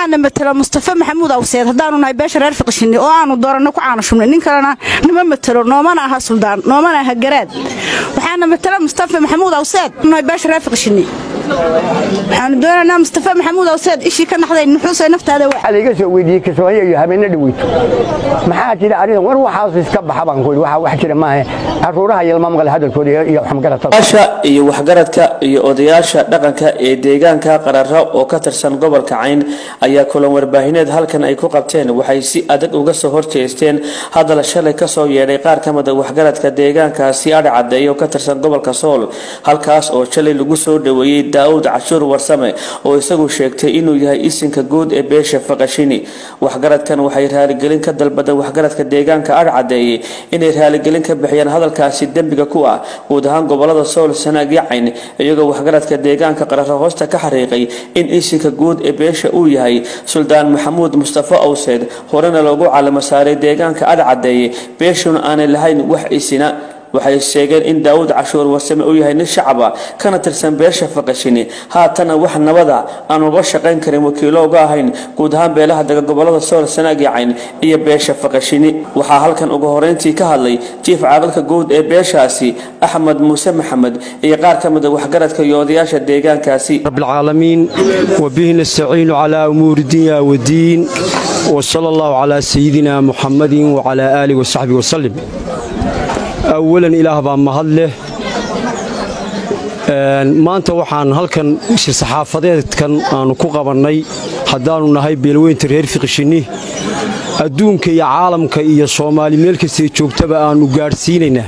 waxaana matela mustafa maxamuud awseed haddaanu nahay beesha reer fiqishini oo aanu dooranno ku caano shubnay nin kalena nama matelo noomana aha suldaan noomana aha garaad waxaana matela mustafa maxamuud awseed nahay beesha reer fiqishini waxaanu doonaynaa mustafa maxamuud awseed ishii ka naxday nuxuusay naftaada waa waxaa laiga soo weydiiyey kismaayo iyo habeenne dhaweyto maxaa jira arrintan war waxaas iska baxa baan ku yidhi waxaa wax jira maahe caruuraha yalma maqle hadalkooda iyo waxmagaratada asha iyo waxgaradka iyo odayaasha dhaqanka ee deegaanka qararo oo ka tirsan gobolka cayn ayaa kulan warbaahineed halkan ay ku qabteen waxay si adag uga soo horjeesteen hadal shalay kasoo yeedhay qaar ka mida waxgaradka deegaankaasi adhi cadeeya oo ka tirsan gobolka sool halkaas oo shalay lagu soo dhaweeyey daawud cashuur warsame oo isagu sheegtay inuu yahay isinka guud ee beesha faqashini waxgaradkan waxay raaligelin ka dalbadeen waxgaradka deegaanka adhi cadeeyey inay raaligelin ka bixiyaan hadalkaasi dembiga ku ah guud ahaan gobolada sool sanaag iyo cayn iyagoo waxgaradka deegaanka qararo hoosta ka xariiqay in isinka guud ee beesha uu yahay suldaan maxamuud mustafa awseed horena loogu calamo saaray deegaanka adhi cadeeye beeshuna aanay lahayn wax isina waxay sheegeen in daawud cashuur warsame uu yahay nin shacaba kana tirsan beesha faqashini haatana wax nabada aan uga shaqayn karin wakiilo uga ahayn guud ahaan beelaha dega gobolada sool sanaag iyo cayn iyo beesha faqashini waxaa halkan ugu horeyntii ka hadlay jiif caaqilka guud ee beeshaasi axmed muuse maxamed iyo qaar ka mida waxgaradka iyo odayaasha deegaankaasi رب العالمين وبه نستعين على أمور الدنيا والدين وصلى الله على سيدنا محمد وعلى آله وصحبه وسلم أولا إله بان مهله maanta waxaan halkan shir saxaafadeedkan aanu ku qabannay haddaannu nahay beelweynta reer fiqishinni adduunka iyo caalamka iyo soomaali meel kastay joogtaba aannu gaadhsiinaynaa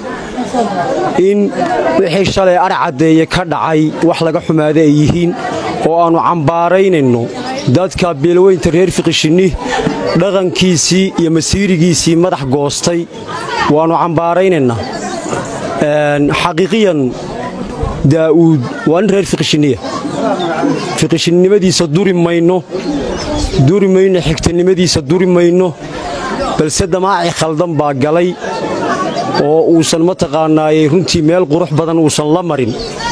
in wixii shalay ar caddeeye ka dhacay wax laga xumaada ay yihiin oo aannu cambaaraynayno dadka beelweynta reer fiqishinni dhaqankiisii iyo masiirigiisii madax goostay waannu cambaaraynaynaa xaqiiqiyan daa'uud waa nin reer fiqishiniya fiqishinnimadiisa duri mayno duri mayno xigtanimadiisa duri mayno balse damaaci khaldan baa galay oo uusan mataqaanaayey runtii meel qurux badan uusan la marin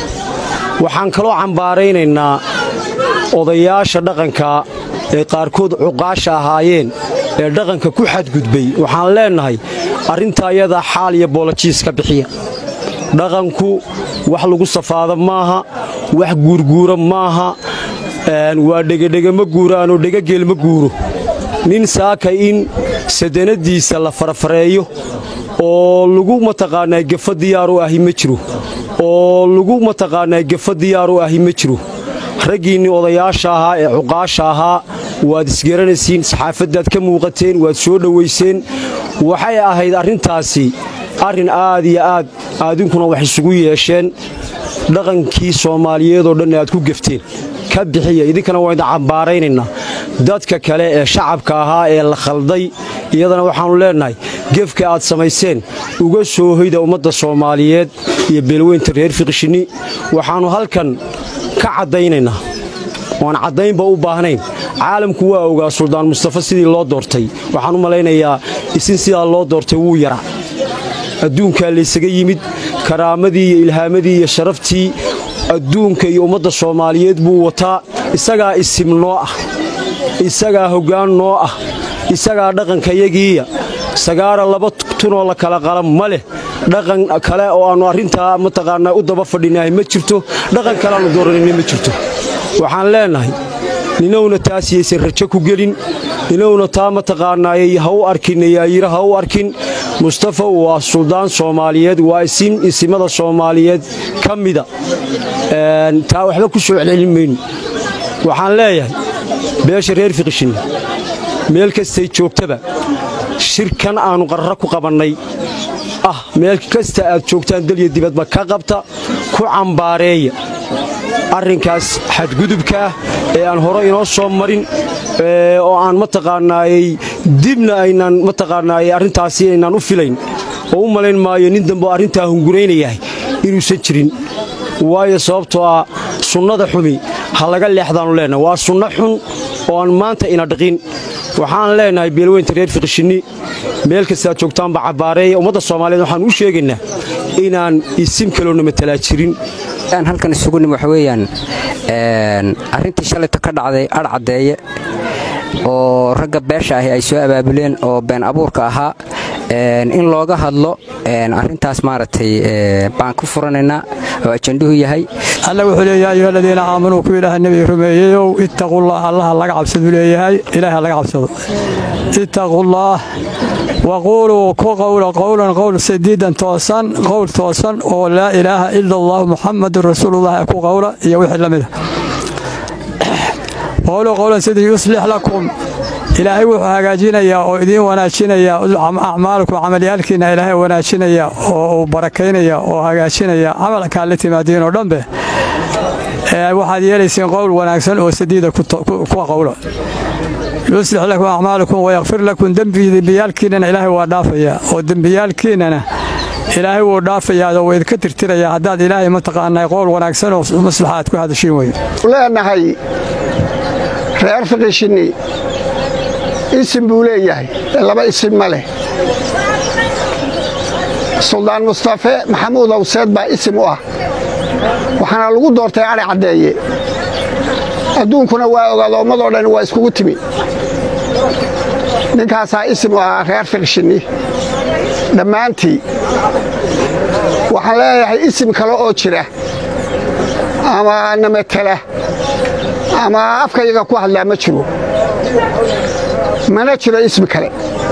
waxaan kaloo cambaaraynaynaa odayaasha dhaqanka ee qaarkood cuqaasha ahaayeen ee dhaqanka ku xadgudbay waxaan leennahay arrintaa iyadaa xaal iyo boolojiis ka bixiya dhaqanku wax lagu safaado maaha wax guurguura maaha waa dhegedhege ma guuraanoo dhegageel ma guuro nin saaka in sadanadiisa la farafareeyo oo lagu mataqaanaa gefa diyaaru ahi ma jiro oo lagu mataqaanaa gefa diyaaru ahi ma jiro raggiinnii odayaasha ahaa ee cuqaasha ahaa waad isgaranaysiin saxaafaddaad ka muuqateen waad soo dhowayseen waxay ahayd arrintaasi arrin aad iyo aad aadinkuna wax isugu yeesheen dhaqankii soomaaliyeedoo dhan aad ku gefteen ka bixiya idinkana waa idin cambaaraynaynaa dadka kale ee shacabka ahaa ee la khalday iyadana waxaannu leennahay gefka aad samayseen uga soo hoyda ummadda soomaaliyeed iyo beelweynta reer fiqishinni waxaannu halkan ka caddaynaynaa oan caddaynba u baahnayn caalamku waa ogaa suldaan mustafa sidii loo doortay waxaan u malaynayaa isin sidaa loo doortay wuu yara adduunkaa laysaga yimid karaamadii iyo ilhaamadii iyo sharaftii adduunka iyo ummadda soomaaliyeed buu wataa isagaa isim noo ah isagaa hoggaan noo ah isagaa dhaqankayagiiya sagaara laba tunoo la kala qala ma leh dhaqan kale oo aannu arrintaa mataqaanaa u daba fadhinahay ma jirto dhaqan kale aannu dooranayna ma jirto waxaan leennahay ninowna taas yaysan rajo ku gelin ninowna taa mataqaanaayey ha u arkin yaayira ha u arkin mustafa waa suldaan soomaaliyeed waa isin isimada soomaaliyeed ka mida taa waxba ku soo celcelin mayno waxaan leeyahay beesha reer fiqishinni meel kastay joogtaba shirkan aannu qarra ku qabannay ah meel kasta aad joogtaan dalya dibadba ka qabta ku cambaareeya arrinkaas xadgudubka ah ee aan hore inoo soo marin oo aan mataqaanaayey dibna aynaan mataqaanaayey arrintaasi aynaan u filayn oo u malayn maayo nin dambe oo arrintaa hunguraynayahay inuusan jirin waayo sababtoo ah sunnada xumi ha laga leexdaannu leennahay waa sunno xun oo aan maanta ina dhiqin waxaan leennahay beelweynta reer fiqishinni meel kastaad joogtaanba cabbaareeya ummadda soomaaliyeed waxaan u sheegaynaa inaan isim kaloona matalaa jirin halkan isugu nim waxa weeyaan arrintii shalayta ka dhacday adh caddeeye oo ragga beesha ahi ay soo abaabuleen oo been abuurka ahaa in looga hadlo arintaas maaragtay baan ku furanaynaa oo ajanduhu yahay alla wuxuu leeyahay ayuha aladiina aamanuu ku ilaaha nebiga rumeeyeyow ittaqullaah allaha laga cabsaduu leeyahay ilaaha laga cabsado ittaqullaah waquuluu ku qowla qowlan qowl sadiidan toosan qowl toosan oo laa ilaaha ila allahu muxamadun rasuulullahi ku qowla iyo wixii la mida qowluu qowlan sadii yuslix lakum ilaahay wuxuu hagaajinayaa oo idiin wanaajinayaa acmaalkum camalyaalkiina ilaahay wanaajinaya oo uu barakaynaya oo hagaajinaya camalkaa la timaadiin oo dhanbe waxaad yeelayseen qowl wanaagsan oo sadiida ku qowla yuslix lakum acmaalakum wayakfir lakum dembiyaalkiinana ilaahay waa dhaafayaa oo dembiyaalkiinana ilaahay wuu dhaafayaa oo waydinka tirtirayaa haddaad ilaahay mataqaanaa qowl wanaagsan oo maslaxa aad ku hadashiin weye leenahay reer fiqishinni isim buu leeyahay laba isim ma leh suldaan mustafe maxamuud awseed baa isim u ah waxaana lagu doortay adhi caddeeye adduunkuna waa ogaada ummadoo dhan waa iskugu timi ninkaasaa isim u ahaa reer fiqshinni dhammaantii waxaan leeyahay isim kale oo jira ama namatela ama afkayaga ku hadlaa ma jiro mana jiro ismi kale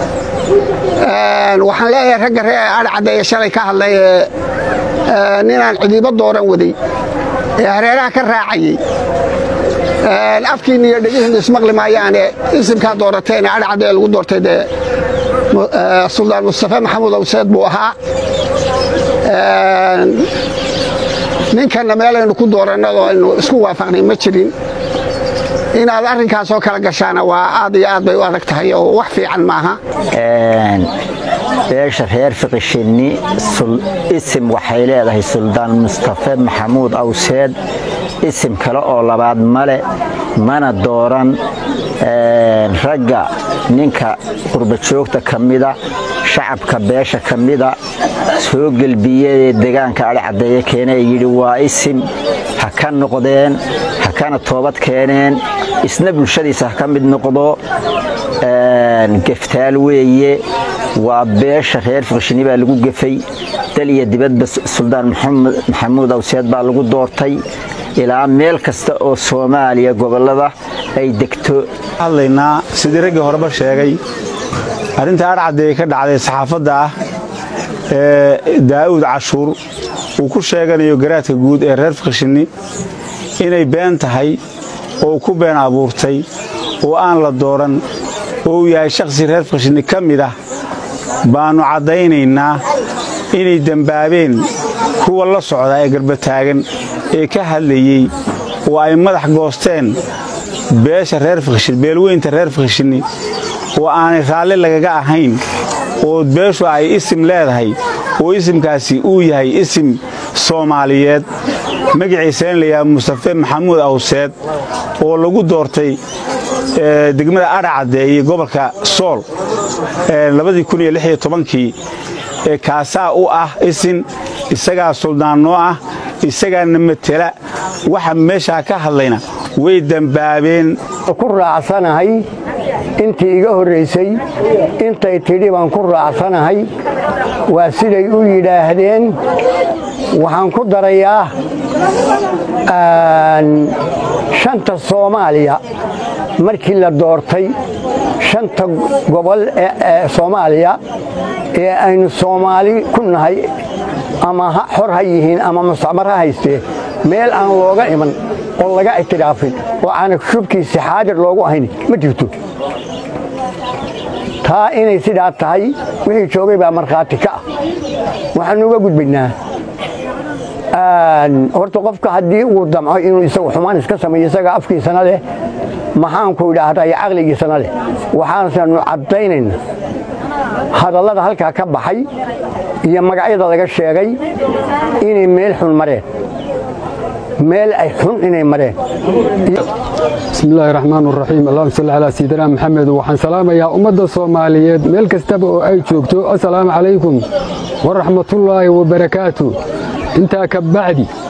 waxaan leeyahay ragga ree adhi caddeeye shalay ka hadlay ee ninaan cidiibo dooran waday ee hareeraha ka raacayey afkiinna iyo dhegihiinna ismaqli maayaane isimkaa doorateen adhi caddeeye lagu doortay dee suldaan mustafe maxamuud awseed buu ahaa ninkanna meelaynu ku doorannadoo aynu isku waafaqnay ma jirin inaad arrinkaasoo kala gashaana waa aad iyo aad bay u adag tahay oo wax fiican maaha beesha reer fiqishinni isim waxay leedahay suldaan mustafe maxamuud awseed isim kale oo labaad male mana dooran ragga ninka qurbajoogta ka mida shacabka beesha ka mida soo gelbiyee degaanka adhi caddeeye keene yidhi waa isim ha ka noqdeen ha kana toobad keeneen isna bulshadiisa ha ka mid noqdo geftaal weeye waa beesha reer fiqshini baa lagu gefay dal iyo dibadba suldaan maxamuud awseed baa lagu doortay ilaa meel kasta oo soomaaliya gobollada ay degto hadlaynaa sidii raggii horeba sheegay arrinta adh caddeeye ka dhacday saxaafadda ah ee daa'uud cashuur uu ku sheeganayo garaadka guud ee reer fiqshinni inay been tahay oo ku been abuurtay oo aan la dooran oo uu yahay shakhsi reer fiqshinni ka mid ah baannu caddaynaynaa inay dembaabeen kuwa la socda ee garbataagan ee ka hadlayey oo ay madax goosteen beesha reer fiqshin beelweynta reer fiqshinni oo aanay raalli lagaga ahayn oo beeshu ay isim leedahay oo isimkaasi uu yahay isim soomaaliyeed magaciisana layaha mustafe maxamuud awseed oo lagu doortay degmada adha caddeeye gobolka sool kii kaasaa u ah isin isagaa suldaannoo ah isagaana matela waxa meeshaa ka hadlayna way dembaabeen ku raacsanahay intii iga horraysay intay tidhi baan ku raacsanahay waa siday u yidhaahdeen waxaan ku darayaa shanta soomaaliya markii la doortay shanta gobol ee soomaaliya ee aynu soomaali ku nahay ama xor ha yihiin ama mustacmar ha haystee meel aan looga iman oo laga ictiraafin oo aana shubkiisi xaadir loogu ahayn ma jirto taa inay sidaa tahay wixii joogay baa markhaati ka ah waxaanu uga gudbaynaa horta qofka haddii uu damco inuu isagu xumaan iska sameeyo isaga afkiisana leh maxaanku idhaahdaa iyo caqligiisana leh waxaananu caddaynayna hadallada halkaa ka baxay iyo magacyada laga sheegay inay meel xun mareen meel ay xun inay mareen bismillaahi raxmaan raxiim allahuma salli calaa sayidina maxamed waxaan salaamayaa ummadda soomaaliyeed meel kastaba oo ay joogto assalaamu calaykum waraxmatullaahi wabarakaatu intaa ka bacdi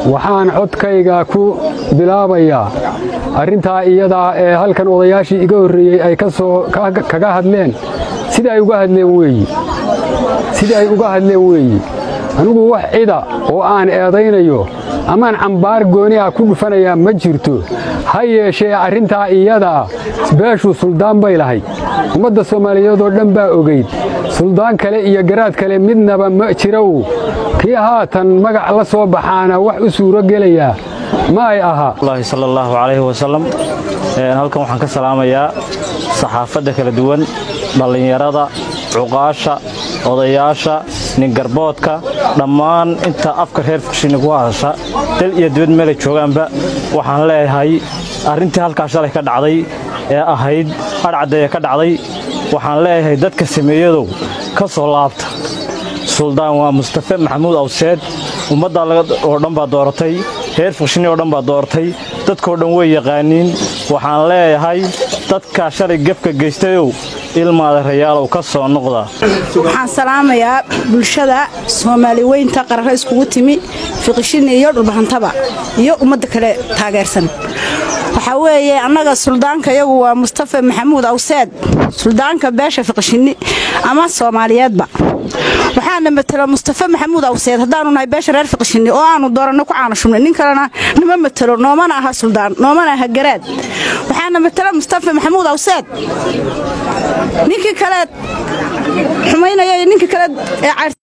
waxaan codkayga ku bilaabayaa arrintaa iyadaa ee halkan odayaashii iga horreeyey ay kaga hadleen sida ay uga hadleen weeyi sida ay uga hadleen weeyi anigu wax cida oo aan eedaynayo amaan cambaar gooni ah ku dhufanayaa ma jirto ha yeeshee arrintaa iyadaa beeshu suldaan bay lahayd ummadda soomaaliyeed oo dhan baa ogayd suldaan kale iyo garaad kale midnaba ma jirow kii haatan magac la soo baxaana wax u suuro gelayaa ma ay ahaa sal allahu calayhi wasalam halkan waxaan ka salaamayaa saxaafadda kala duwan dhallinyarada cuqaasha odayaasha ningarboodka dhammaan inta afka reer fuqshini ku hadasha dal iyo dibad meelay joogaanba waxaan leeyahay arrintii halkaa shalay ka dhacday ee ahayd adhcaddeeye ka dhacday waxaan leeyahay dadka sameeyadow ka soo laabta suldaan waa mustafe maxamuud awseed ummadda oo dhan baa dooratay reer fuqshini oo dhan baa dooratay dadkoo dhan way yaqaaniin waxaan leeyahay dadkaa shalay gefka geystayow ilmaada rayaalow ka soo noqda waxaan salaamayaa bulshada soomaali weynta qarare iskugu timi fiqishini iyo dhulbahantaba iyo ummadda kale taageersan waxaa weeye annaga suldaanka iyagu waa mustafa maxamuud awseed suldaanka beesha fiqishini ama soomaaliyeedba waxaana matelo mustafa maxamuud awseed haddaanu nahay beesha reer fiqishini oo aanu dooranno ku caanashubnay nin kalena nama matelo noomana aha suldaan noomana aha garaad waxaana matelo mustafa maxamuud awseed ninkii kale xumaynaya iyo ninkii kale ee